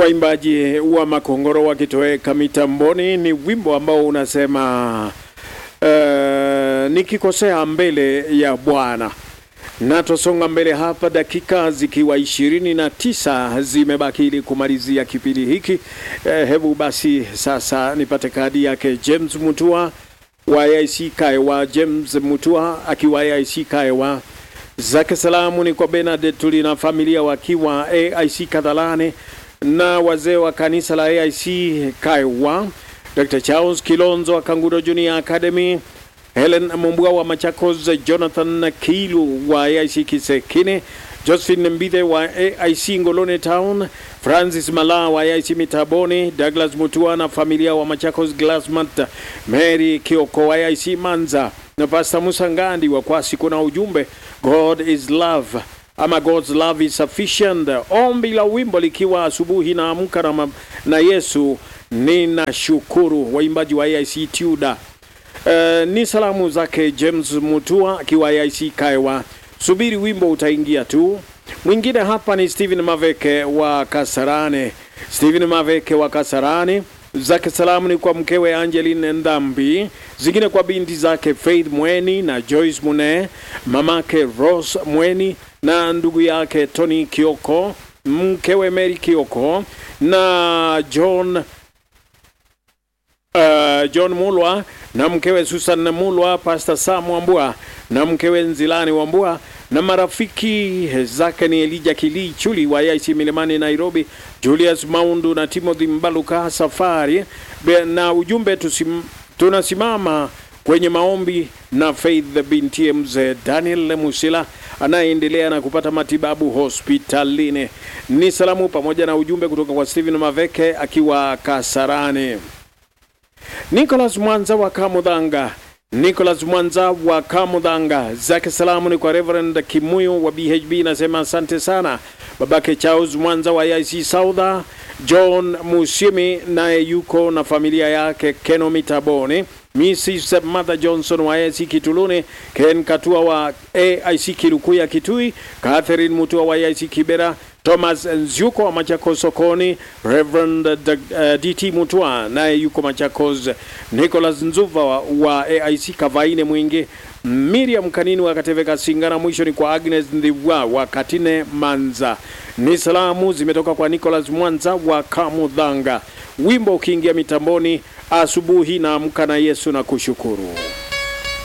waimbaji wa Makongoro wakitoweka mitamboni. Ni wimbo ambao unasema uh, nikikosea mbele ya Bwana. Na tusonga mbele hapa, dakika zikiwa ishirini na tisa zimebaki ili kumalizia kipindi hiki. Eh, hebu basi sasa nipate kadi yake James Mutua wa AIC Kaewa. James Mutua akiwa AIC Kaewa, zake salamu ni kwa Bernard Tuli na familia wakiwa AIC Kadhalane na wazee wa kanisa la AIC Kaewa, Dr. Charles Kilonzo wa Kangudo Junior Academy, Helen Mumbua wa Machakos, Jonathan Kilu wa AIC Kisekine, Josephine Mbithe wa AIC Ngolone Town, Francis Mala wa AIC Mitaboni, Douglas Mutua na familia wa Machakos Glassmat, Mary Kioko wa AIC Manza na Pastor Musa Ngandi wa Kwasi. Kuna ujumbe God is love ama God's love is sufficient. Ombi la wimbo likiwa asubuhi naamka na, ma- na Yesu ninashukuru, waimbaji wa AIC Tuda. Uh, ni salamu zake James Mutua akiwa AIC Kaiwa. Subiri wimbo utaingia tu. Mwingine hapa ni Stephen Maveke wa Kasarane. Stephen Maveke wa Kasarane zake salamu ni kwa mkewe Angeline Ndambi, zingine kwa binti zake Faith Mweni na Joyce Mune, mamake Rose Mweni na ndugu yake Tony Kioko, mkewe Mary Kioko na John uh, John Mulwa na mkewe Susan Mulwa, Pastor Sam Wambua na mkewe Nzilani Wambua na marafiki zake ni Elija Kili Chuli wa IC Milimani Nairobi, Julius Maundu na Timothy Mbaluka Safari Be- na ujumbe tusim, tunasimama kwenye maombi na Faith binti mzee Daniel Musila anayeendelea na kupata matibabu hospitalini. Ni salamu pamoja na ujumbe kutoka kwa Stephen Maveke akiwa Kasarani. Nicholas Mwanza wa Kamudhanga. Nicholas Mwanza wa Kamudhanga, zake salamu ni kwa Reverend Kimuyo wa BHB, nasema asante sana. Babake Charles Mwanza wa IC Saudha, John Musimi naye yuko na familia yake Keno Mitaboni, Mrs. Mother Johnson wa AIC Kituluni, Ken Katua wa AIC Kirukuya Kitui, Catherine Mutua wa AIC Kibera, Thomas Nzyuko wa Machakos sokoni, Reverend uh, DT Mutua naye yuko Machakos, Nicholas Nzuva wa, wa AIC Kavaine Mwingi, Miriam Kanini wa Kateveka Singana, mwisho ni kwa Agnes Ndivwa wa Katine Manza. Ni salamu zimetoka kwa Nicholas Mwanza wa Kamudhanga. Wimbo ukiingia mitamboni asubuhi na amka na Yesu na kushukuru.